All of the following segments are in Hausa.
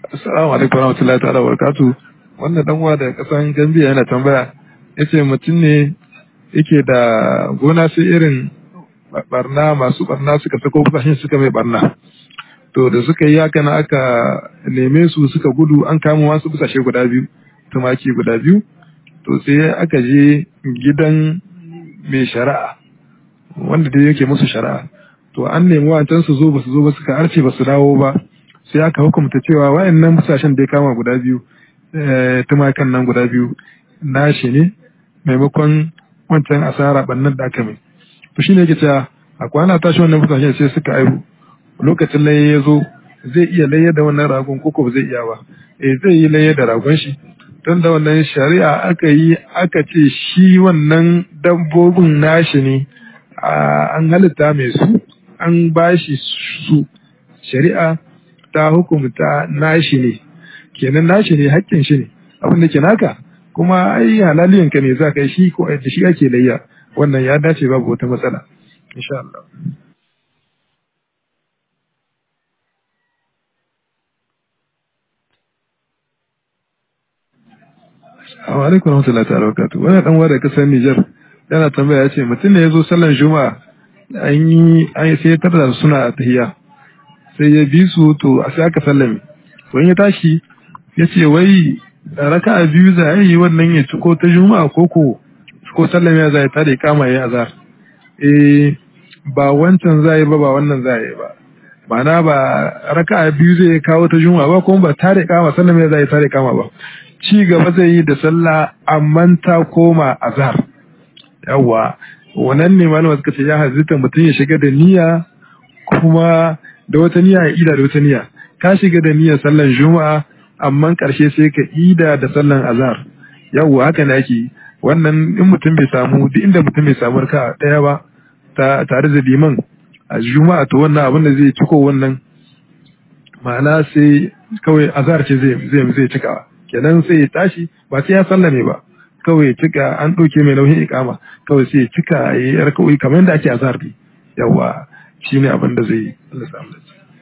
Assalamu alaikum warahmatullahi ta'ala barakatu. Wannan dan uwa daga kasan Gambia yana tambaya yace mutum ne yake da gona sai irin barna masu barna suka sako kasashen suka mai barna. To da suka yi haka na aka neme su suka gudu an kama wasu busashe guda biyu, tumaki guda biyu. To sai aka je gidan mai shari'a wanda dai yake musu shari'a. To an nemi wancan su zo ba su zo ba suka arce ba su dawo ba. sai aka hukumta cewa wayannan busashen da ya kama guda biyu tumakan nan guda biyu nashi ne maimakon wancan asara bannan da aka mai to shine yake cewa a kwana tashi wannan busashen sai suka aihu lokacin laye ya zo zai iya laye da wannan ragon koko ba zai iya ba eh zai yi laye da ragon shi tun da wannan shari'a aka yi aka ce shi wannan dabbobin nashi ne an halitta mai su an bashi su shari'a ta hukumta nashi ne kenan nashi ne haƙƙin shi ne abin da ke naka kuma ai halaliyan ka ne za ka yi shi ko da shi ake layya wannan ya dace babu wata matsala insha Allah Assalamu alaikum warahmatullahi ta'ala barakatuh wannan dan wanda kasar Niger yana tambaya yace mutum ne yazo sallan juma'a an yi an sai tarda suna tahiyya sai ya bi su to a sai aka sallame to in ya tashi ya ce wai raka a biyu za a yi wannan ya ciko ta juma'a ko ko ko sallame ya za ta da kama ya azar eh ba wancan za yi ba ba wannan za yi ba ma'ana ba raka a biyu zai kawo ta juma'a ba kuma ba tare kama sallame ya za ta da kama ba ci gaba zai yi da sallah amma ta koma azhar yawa wannan ne malama suka ce ya hazita mutum ya shiga da niyya kuma da wata niyya ya ida da wata niyya ka shiga da niyyar sallan juma'a amma karshe sai ka ida da sallan azhar yawwa haka ne ake wannan in mutum bai samu duk inda mutum bai samu raka daya ba ta tare da liman a juma'a to wannan abin da zai ciko wannan ma'ana sai kawai azhar ce zai zai zai cika kenan sai ya tashi ba sai ya sallame ba kawai ya cika an ɗauke mai nauyin ikama kawai sai ya cika ya yi raka'o'i kamar yadda ake azhar ne yawwa shi ne abin da zai yi Allah samu da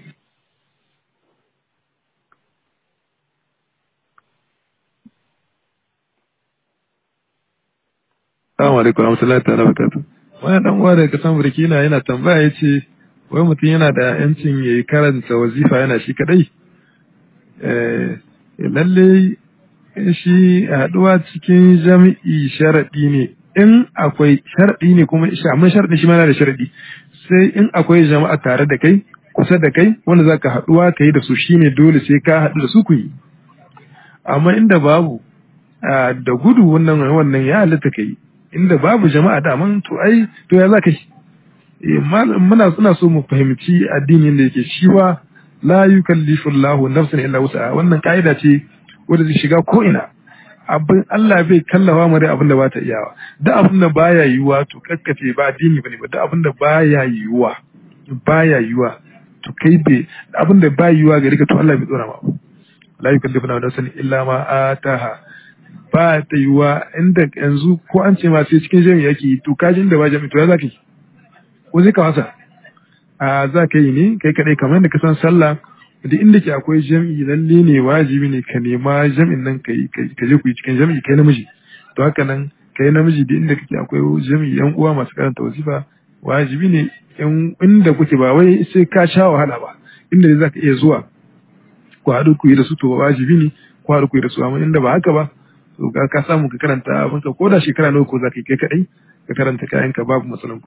Assalamu alaikum warahmatullahi ta'ala barakatuh. Wani dan uwa daga kasan Burkina yana tambaya yace wai mutum yana da yancin yayi karanta wazifa yana shi kadai. Eh lalle shi haduwa cikin jami'i sharadi ne in akwai sharadi ne kuma amma sharadi shi ma yana da sharadi sai in akwai jama'a tare da kai kusa da kai wanda za ka haɗuwa ka yi da su shine dole sai ka haɗu da su ku yi amma inda babu da gudu wannan wannan ya halitta ka yi inda babu jama'a da man to ai to ya za ka yi muna suna so mu fahimci addinin da yake shi wa la yukallifu Allahu nafsan illa wus'aha wannan ka'ida ce wanda zai shiga ko ina abin Allah bai kallafa mu da abin da ba ta iyawa da abin da baya yiwuwa to kakkace ba addini bane ba da abin da baya yiwuwa baya yiwuwa to kai bai abin da baya yiwuwa gare ka to Allah bai tsora ma la yukallifu nafsan illa ma ataha ba ta yiwuwa inda yanzu ko an ce ma sai cikin jami'i yake to kajin da ba jami'i to ya zaka yi ko zai ka wasa a za ka yi ne kai kadai kamar da ka san sallah duk inda ke akwai jam'i lalle ne wajibi ne ka nema jam'in nan ka ka je ku yi cikin jam'i kai namiji to haka nan kai namiji duk inda kake akwai jam'i yan uwa masu karanta wasifa wajibi ne inda kuke ba wai sai ka sha wahala ba inda za ka iya zuwa ku haɗu ku yi da su to wajibi ne ku haɗu ku yi da su amma inda ba haka ba to ka samu ka karanta abinka ko da shekara nawa ko za ka yi kai kaɗai ka karanta kayanka babu matsalan